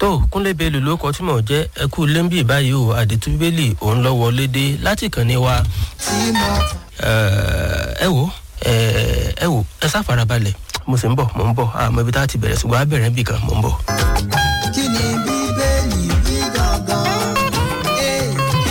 tó kúnlẹ̀ bẹ́ẹ̀ lò kọ́ tí mò ń jẹ́ ẹ kú lẹ́ńbì báyìí o àdètú bíbélì òun lọ wọlé dé láti kàn ní wa ẹ wò ẹ wò ẹ sá farabalẹ̀ mo sì ń bọ̀ mo ń bọ̀ àmọ́ ibi tá a ti bẹ̀rẹ̀ ṣùgbọ́n a bẹ̀rẹ̀ bì kan mo ń bọ̀. kí ni bíbélì wí gangan? Eh,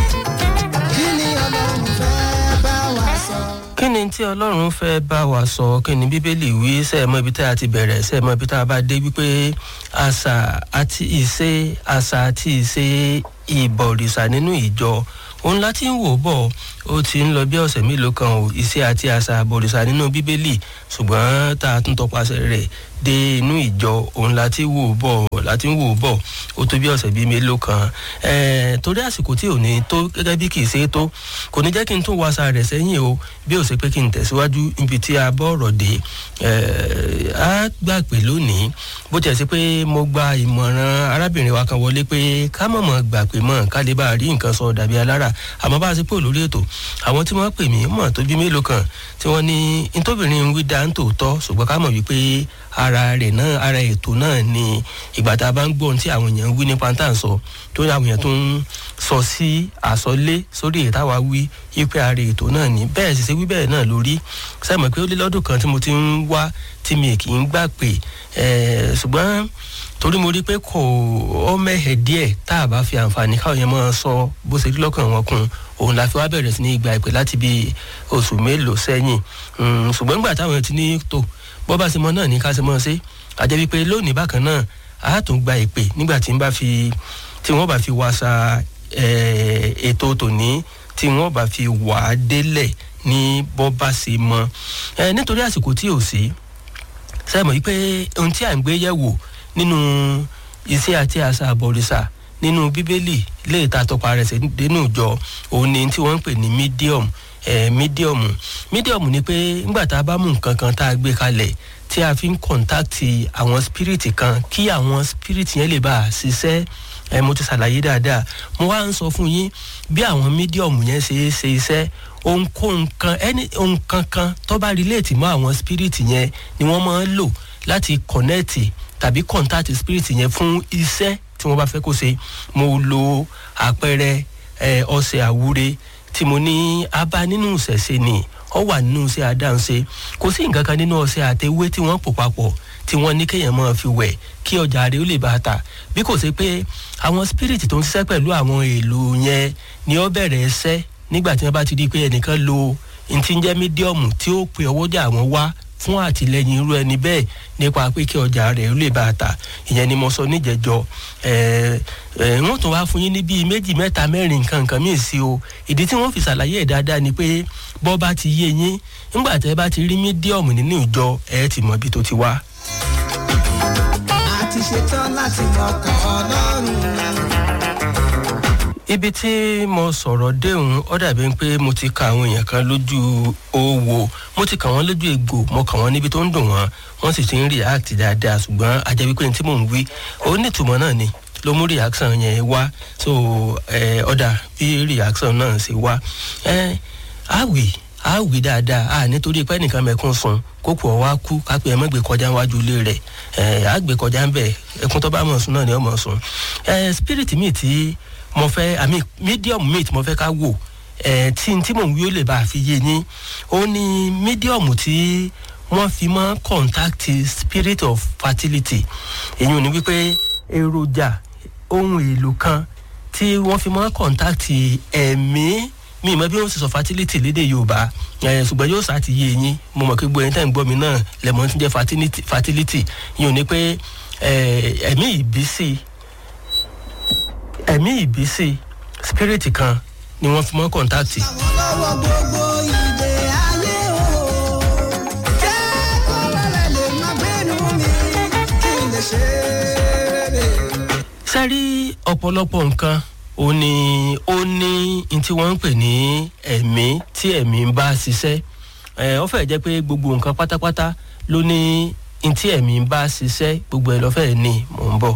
kí ni ọlọ́run fẹ́ bá wa sọ? kí ni tí ọlọ́run fẹ́ bá wa sọ kí ni bíbélì wí sẹ́ẹ̀mọ́ ibi tá a ti bẹ̀rẹ̀ sẹ́ẹ̀mọ́ ibi tá a bá dé wípé àṣà àti ìṣe àṣà àti ìṣe ìbọ̀rìṣà nínú ìjọ òun láti ń wò bọ̀ ó ti ń lọ bí ọ̀sẹ̀ mélòó kan o ìṣe àti àṣà àbọ̀rìṣà nínú bíbélì ṣùgbọ́n tá a tún tọpasẹ̀ rẹ̀ dé inú ìjọ òun láti wò bọ̀ láti ń wò bọ̀ ó tó bí ọ̀sẹ̀ bíi mélòó kan ẹ̀ẹ́n torí àsìkò tí ò ní tó gẹ́gẹ́ bí kì í ṣe é tó kò ní jẹ́ kí n tún wáṣà rẹ̀ sẹ́yìn o bí ó ṣe pé kí n tẹ̀síwájú níbi tí a bọ́ ọ̀rọ̀ dé ẹ̀ẹ́ á gbà pé lónìí bó tiẹ̀ sí pé mo gba ìmọ̀ràn arábìnrin wa kan wọlé pé ká mọ̀ mọ̀ gbà pé mọ̀ ká lè bá a rí nǹkan sọ dàbí alára àmọ́ bá a ṣe pé olórí ètò àwọn tí wọ́n pè mí mọ̀ tó bí mélòó kan tí wọ́n ní ntóbìnrin ń wí dá ń tòótọ́ ṣùgbọ́n ká mọ̀ wípé ara rẹ̀ náà ara ètò náà ni ìgbà tá a bá ń gbọ́ ohun tí àwọn èèyàn ń wí nípa tá à ń sọ tó ní àwọn èèyàn tó ń sọ sí àsọlé sórí èyí táwa wí wípé ara ètò náà ni bẹ́ẹ̀ sì ṣe wí bẹ́ẹ̀ náà lórí sẹ́mọ̀ pé ó lé lọ́dún kan tí mo ti ń wá tí mi kì í gbà pé ṣùgbọ́n torí mo rí pé kò ọ mẹ́hẹ̀ díẹ̀ tá a bá fi àǹfààní káwọn yẹn máa sọ bó ṣe rí lọ́kàn wọn kún òun la fi wá bẹ̀rẹ̀ sí ní ìgbà ìpè láti bí oṣù mélòó sẹ́yìn ṣùgbọ́n nígbà táwọn ti ní tò bọ́ bá ṣe mọ náà ní ká ṣe mọ́ ṣe àjẹ́ wípé lónìí bákan náà a tún gba ìpè nígbà tí wọ́n bá fi tí wọ́n bá fi wáṣà ètò tòní tí wọ́n bá fi wà á délẹ̀ ní bọ́ bá ṣe mọ́ nítorí àsìkò tí ò sí sẹ́mọ̀ yìí pé ohun tí à ń gbé yẹ̀wò nínú iṣẹ́ àti àṣà àbọ̀rìṣà nínú bíbélì lè ta tọpa rẹ̀ sínú ìjọ òun ni tí wọ́n ń pè ní medium mídíọ̀mù mídíọ̀mù ni pé ńgbà tá a bá mú nǹkan kan tá a gbé kalẹ̀ tí a fi ń kọ̀ǹtáàtì àwọn spiriti kan kí àwọn spiriti yẹn lè bá a ṣiṣẹ́ ẹ mo ti ṣàlàyé dáadáa mo wá ń sọ fún yín bí àwọn mídíọ̀mù yẹn ṣe é ṣe iṣẹ́ ohunkóhun kan ẹni ohun kankan tó bá relate mọ́ àwọn spiriti yẹn ni wọ́n máa ń lò láti connect tàbí contact spirit yẹn fún iṣẹ́ tí wọ́n bá fẹ́ kó ṣe mo lo àpẹẹrẹ ọ̀sẹ̀ àwúre tí mo ní abá nínú ìṣẹ̀ṣe ni ọ wà nínú iṣẹ́ adáǹṣe kò sí nǹkan kan nínú ọ̀sẹ̀ àtẹwé tí wọ́n pò papọ̀ tí wọ́n ní kéèyàn máa fi wẹ̀ kí ọjà rẹ̀ ó lè bá a ta bí kò ṣe pé àwọn spirit tó ń ṣiṣẹ́ pẹ̀lú àwọn èlò yẹn ni ó bẹ̀rẹ̀ ẹsẹ́ nígbà tí wọ́n bá ti di pé ẹnìkan lo ntí ń jẹ́ mídíọ̀mù tí ó pe ọwọ́jà àwọn wá fún àtìlẹyìn irú ẹni bẹ́ẹ̀ nípa pé kí ọjà rẹ̀ ó lè bá a ta ìyẹn ni mo sọ níjẹjọ wọ́n tún wá fún yín ní bíi méjì mẹ́ta mẹ́rin nǹkan nǹkan míì sí o ìdí tí wọ́n fi ṣàlàyé ẹ̀ dáadáa ni pé bọ́ bá ti yé yín nígbà tẹ́ bá ti rí mídíọ̀mù nínú ìjọ ẹ̀ ti mọ ibi tó ti wá. a ti ṣetán láti mọ̀kàn ọlọ́run. ibi tí mo sọ̀rọ̀ déhùn ó dàbí pé mo ti ka àwọn èèyàn kan lójú owó mo ti kà wọ́n lójú egbò mo kà wọ́n níbi tó ń dùn wọ́n wọ́n sì ti ń react dáadáa ṣùgbọ́n ajẹ́ wípé ní tí mò ń wí ó ní ìtumọ̀ náà ni ló mú reaction yẹn wá so ọ̀dà bí reaction náà ṣe wá àwì àwì dáadáa à nítorí pé ẹnìkan mẹ́kún sun kókò ọ̀wá kú kápẹ́ ẹ̀ mọ́gbẹ́ kọjá wájú ilé rẹ̀ àgbẹ̀ kọjá ń bẹ̀ ẹkún tó bá mọ̀ sùn náà ni ó mọ̀ sùn spirit mi ti mo fẹ́ àmì medium meat mo fẹ́ ká wò ẹ̀ tí tí mò ń wí ó lè bá a fi yé yín ó ní medium tí wọ́n fi mọ́ contact spirit of fertility èyí ò ní wípé èròjà ohun èlò kan tí wọ́n fi mọ́ contact ẹ̀mí mi mọ bí wọ́n sì sọ fertility lédè yorùbá ẹ̀ ṣùgbọ́n yóò sá ti yé yín mo mọ̀ pé gbogbo ẹni tẹ́ ń gbọ́ mi náà lẹ́mọ̀ tí ń jẹ́ fertility yìí ò ní pé ẹ̀mí ìbísí ẹ̀mí ìbísí spirit kan ni wọ́n fi mọ́ kọ́ńtáàtì. lọ́wọ́ gbogbo ìdè ayé o jẹ́ kó lálẹ́ lè má gbénu mi kí n lè ṣe rere. sẹ́rí ọ̀pọ̀lọpọ̀ nǹkan ó ní ó ní n tí wọ́n ń pè ní ẹ̀mí tí ẹ̀mí ń bá ṣiṣẹ́ ẹ̀ ó fẹ́ jẹ́ pé gbogbo nǹkan pátápátá ló ní n tí ẹ̀mí ń bá ṣiṣẹ́ gbogbo ẹ̀ lọ́fẹ̀ẹ́ ni mò ń bọ̀.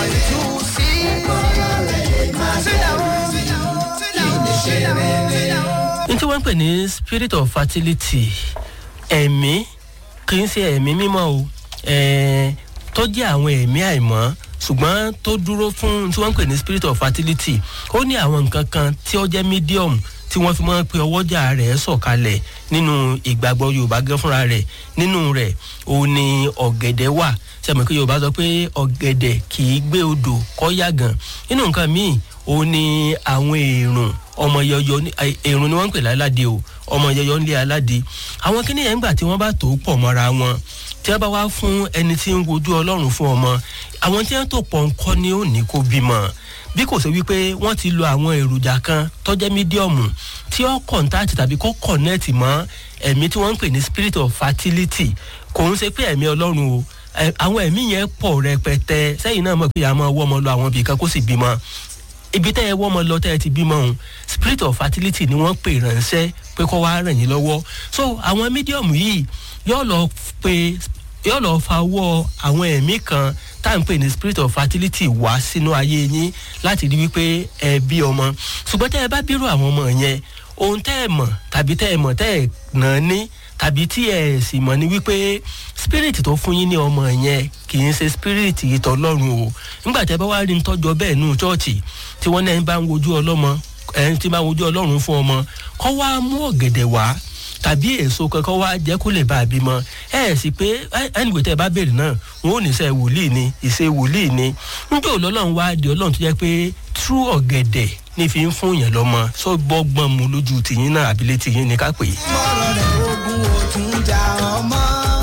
n tí wọ́n ń pè ní spirit of fertility ẹ̀mí kì í ṣe ẹ̀mí mímọ́ o tó jẹ́ àwọn ẹ̀mí àìmọ́ ṣùgbọ́n tó dúró fún tí wọ́n ń pè ní spirit of fertility ó ní àwọn nǹkan kan tí ó jẹ́ medium tí wọ́n fi máa ń pe ọwọ́jà rẹ̀ sọ̀kalẹ̀ nínú ìgbàgbọ́ yorùbá gan fúnra rẹ̀ nínú rẹ̀ òun ni ọ̀gẹ̀dẹ̀ wà sẹ́mi pé yorùbá sọ pé ọ̀gẹ̀dẹ̀ kì í gbé odò kọ́ yàgàn nínú nǹkan míì òun ni àwọn èrùn ọmọ yọyọ èrùn ni wọ́n ń pè lálàdé o ọmọ yọyọ ńlẹ̀ aládé àwọn kíní yẹn ńgbà tí wọ́n bá tó pọ̀ mọ́ra wọn tí wọ́n bá wá fún ẹni tí ń wojú ọlọ́run fún ọmọ àwọn tí wọ́n tó pọ̀ ńkọ́ ni ó ní kó bímọ bí kò sí wípé wọ́n ti lo àwọn èròjà kan tọ́jẹ́ mídíọ̀mù tí ó kọ̀ǹtàtì tàbí kó kọ̀nẹ́ẹ̀tì mọ́ ẹ̀mí tí wọ́n ń pè ní spirit of fertility kò ń ṣe pé ẹ̀mí ọlọ́run o àwọn ẹ̀mí yẹn pọ̀ rẹpẹtẹ sẹ́yìn náà mọ̀ pé àmọ́ wọ́ ọmọ lọ àwọn ibì kan kó sì bímọ ibi tẹ́ ẹ wọ́ ọmọ lọ tẹ́ ẹ ti bímọ òun spirit of fertility ni wọ́n pè ránṣẹ́ pé kó wá ràn yín lọ́wọ́ so àwọn mídíọ̀mù yìí yóò lọ pe yóò lọ fa ọwọ́ àwọn ẹ̀mí kan tá à ń pè ní spirit of fertility wá sínú ayé yín láti rí wípé ẹ bí ọmọ ṣùgbọ́n tẹ́ ẹ bá bírò àwọn ọmọ yẹn ohun tẹ́ ẹ mọ̀ tàbí tẹ́ ẹ mọ̀ tẹ́ ẹ nà ní tàbí tí ẹ sì mọ̀ ní wípé spirit tó fún yín ní ọmọ yẹn kì í ṣe spirit ìtọ́lọ́run o nígbà tẹ́ bá wá rí nítọ́jọ́ bẹ́ẹ̀ nù chọ́ọ̀chì tí wọ́n náà bá ń wojú ọlọ́mọ ẹ̀ tí bá ń wojú ọlọ́run fún ọmọ kọ́ wá mú ọ̀gẹ̀dẹ̀ wá tàbí èso kankan wá jẹ́ kó lè bá a bímọ ẹ ẹ̀ sì pé ẹnìwé tẹ́ ẹ bá béèrè náà wọn ò ní sẹ́ wòlíì ni ìṣe wòlíì ni níjẹ́ òlọ́lọ́run wá di ọlọ́run tó jẹ́ pé tú ọ̀gẹ̀dẹ̀ ní fi ń fún yàn lọ́mọ sọ gbọ́gbọ́n mu lójú tìyín náà àbílẹ̀ tìyín ni ká pè é. mọ̀rọ̀ rẹ̀ ogun òtún jà ọmọ.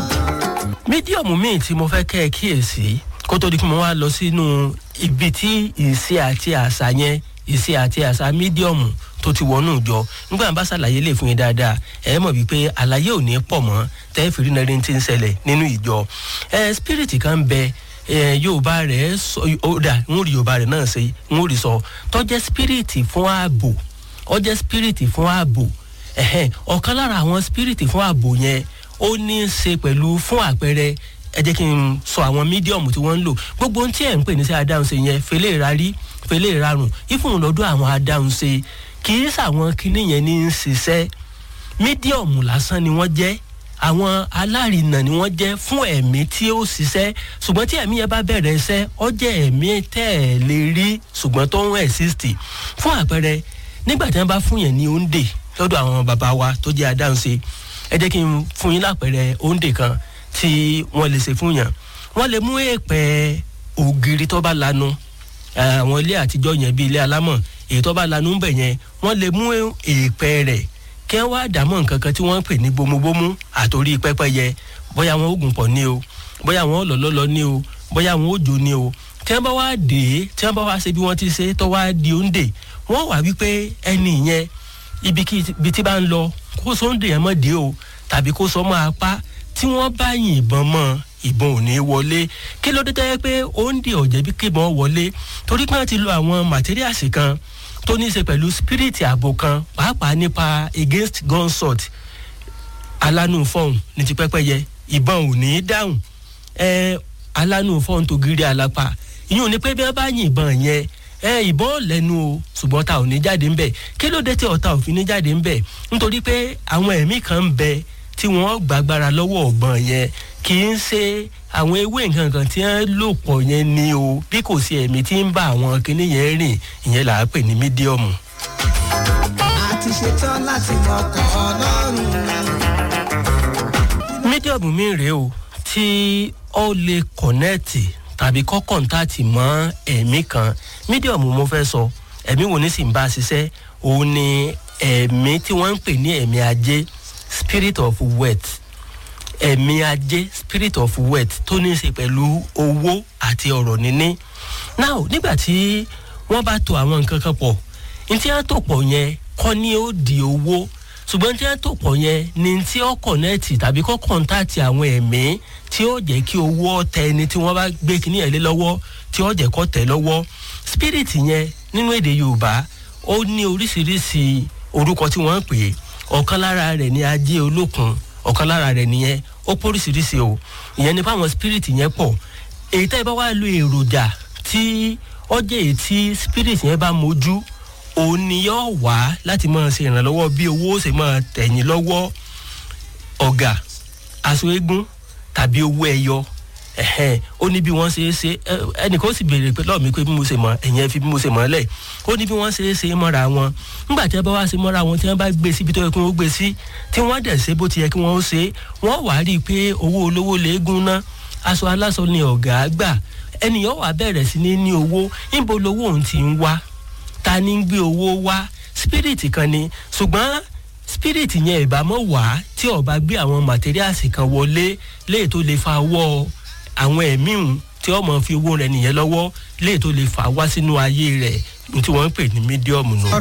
mídíọ̀mù míì tí mo fẹ́ kẹ́ ẹ kíyèsí kó tó di kí mo wá lọ sínú ibi tí ìṣe àti àṣà yẹn ìṣe àti àṣà mídíọ̀mù tó ti wọnú ìjọ nígbà bá ṣàlàyé lè fún yín dáadáa ẹ mọ̀ wípé àlàyé ò ní pọ̀ mọ́ tẹ́ fi rí nàrí tí ń ṣẹlẹ̀ nínú ìjọ ẹ spirit kan bẹ ẹ yorùbá rẹ sọ ó dà ń rí yorùbá rẹ náà ṣe ń rí sọ tọ́jẹ́ spirit fún ààbò ọjẹ́ spirit fún ààbò ẹ̀hẹ́n ọ̀kan lára àwọn spirit fún ààbò yẹn ó ní í ṣe pẹ̀lú fún àpẹẹrẹ ẹ jẹ́ kí n sọ àwọn mídíọ̀mù tí wọ́n ń lò gbogbo ohun tí ẹ̀ ń pè ní sí adáhunṣe yẹn fẹlẹ́ ìrarí fẹlẹ́ ìrarùn ìfún lọ́dọ̀ àwọn adáhunṣe kì í sàwọn kinní yẹn ní í ṣiṣẹ́ mídíọ̀mù lásán ni wọ́n jẹ́ àwọn alárinà ni wọ́n jẹ́ fún ẹ̀mí tí ó ṣiṣẹ́ ṣùgbọ́n tí ẹ̀mí yẹn bá bẹ̀rẹ̀ iṣẹ́ ọ jẹ́ ẹ̀mí tẹ́ ẹ̀ lè rí ṣùgbọ́n tó ń ẹ̀sìsì fún àpẹẹrẹ nígbà tí wọ́n bá fún yẹn ní òǹdè lọ́dọ̀ àwọn bàbá wa tó jẹ́ adáhunṣe ẹ jẹ́ kí n fún yín lápẹẹrẹ òǹdè kan tí wọ́n lè ṣe fún yàn wọ́n lè mú èèpẹ̀ ògiri tó bá lanu àwọn ilé àtijọ́ yẹn bíi ilé alámọ̀ èyí tó bá lanu ń bẹ̀ yẹn wọ́n lè mú èèpẹ̀ rẹ̀ kí wọ́n wá dàmọ́ nǹkan kan tí wọ́n ń pè ní bomubomu àtòrí pẹ́pẹ́yẹ bóyá wọn oògùn pọ̀ ní o bóyá wọn lọ́lọ́lọ́ ní o bóyá wọn òjò ní o tí wọ́n bá wá dé tí wọ́n bá wá ṣe bí wọ́n ti ṣe tó wá di òǹdè wọ́n wà wípé ẹni yẹn ibi tí bá ń lọ kó sóńdè yẹn mọ̀ dé o tàbí kó sọ mọ́ apá tí wọ́n bá yìnbọn mọ́ ìbọn ò ní wọlé kí ló dé tẹ́ pé ó ń di ọ̀jẹ̀ bí kébọn wọlé torí pé wọ́n ti lo àwọn màtíríàsì kan tó ní í ṣe pẹ̀lú spirit ààbò kan pàápàá nípa against gunshot alánú fọ́ọ̀n ní ti pẹ́pẹ́yẹ ìbọn ò ní í dáhùn ẹ alánú fọ́ọ̀n tó gírí alápá ìyún ni pé bí wọ́n bá yìnbọn yẹn ẹ ìbọn lẹ́nu o ṣùgbọ́n ta ò ní jáde ńbẹ̀ kí ló dé tí ọ̀tá ò fi ní jáde ńbẹ̀ nítorí pé àwọn ẹ̀mí kan ń bẹ tí wọ́n gbàgbára lọ́wọ́ ọ̀gbọ́n yẹn kì í ṣe àwọn ewé nǹkan kan tí wọ́n lò pọ̀ yẹn ni o bí kò sí ẹ̀mí tí ń bá àwọn kinní yẹn rìn ìyẹn là á pè ní mídíọ̀mù. a ti ṣetán láti mọ̀kàn ọlọ́run. mídíọ̀mù mi rèé o tí ó lè kọ̀nẹ́ẹ̀tì tàbí kọ́ kọ̀ǹtàtì mọ́ ẹ̀mí kan mídíọ̀mù mo fẹ́ sọ ẹ̀mí wo ní sì ń bá a ṣiṣẹ́ òun ni ẹ̀mí tí wọ́n ń pè ní ẹ̀mí ajé spirit of wealth ẹ̀mí ajé spirit of wealth tó ní í ṣe pẹ̀lú owó àti ọ̀rọ̀ níní now nígbà tí wọ́n bá to àwọn nǹkan kan pọ̀ ní tí wọ́n tó pọ̀ yẹn kọ́ ni ó di owó ṣùgbọ́n tí wọ́n tó pọ̀ yẹn ni tí ó kọ̀nẹ́ẹ̀tì tàbí kọ́ kọ̀ǹtàtì àwọn ẹ̀mí tí ó jẹ́ kí owó tẹ ẹni tí wọ́n bá gbé kíní ẹ̀ lé lọ́wọ́ tí ó jẹ́ kọ́ tẹ̀ lọ́wọ́ spirit yẹn nínú èdè yorùbá ó ní oríṣiríṣi orúkọ tí wọ́n ń pè é ọ̀kan lára rẹ̀ ní ajé olókun ọ̀kan lára rẹ̀ nìyẹn ó póríṣiríṣi o ìyẹn ní fáwọn spirit yẹn pọ̀ èyí tẹ́ ẹ bá wá lo èròjà tí ọjọ́ èyí tí spirit yẹn bá mojú òun ni yóò wá láti máa ṣe ìrànlọ́wọ́ bí owó ṣe máa tẹ̀yìn lọ́wọ́ ọ̀gà aṣọ eégún tàbí owó ẹyọ ẹ̀hẹ́n ó ní bí wọ́n ṣe é ṣe ẹnìkan ó sì béèrè pé lọ́ọ̀ mi pé bí mo ṣe mọ̀ ẹ̀yìn ẹ fi bí mo ṣe mọ̀ lẹ̀ ó ní bí wọ́n ṣe é ṣe mọ́ra wọn nígbà tí wọ́n bá wá ṣe mọ́ra wọn tí wọ́n bá gbé síbi tó yẹ kí wọ́n gbé sí tí wọ́n dẹ̀ ṣe bó ti yẹ kí wọ́n ṣe wọ́n wàá rí i pé owó olówó léegun ná aṣọ aláṣọ ni ọ̀gá gbà ẹnìyàn wà bẹ̀rẹ̀ sí ní ní owó níbo lowó òun ti ń wá ta ni ń gbé owó wá spirit kan ni ṣùgbọ́n spirit yẹn ìbámọ́ wá tí ọba gbé àwọn materials kan wọlé léè tó lè fa wọ́ àwọn ẹ̀mí hùn tí ọmọ fi owó rẹ nìyẹn lọ́wọ́ léè tó lè fà wá sínú ayé rẹ̀ ní tí wọ́n ń pè ní mídíọ̀mù nù.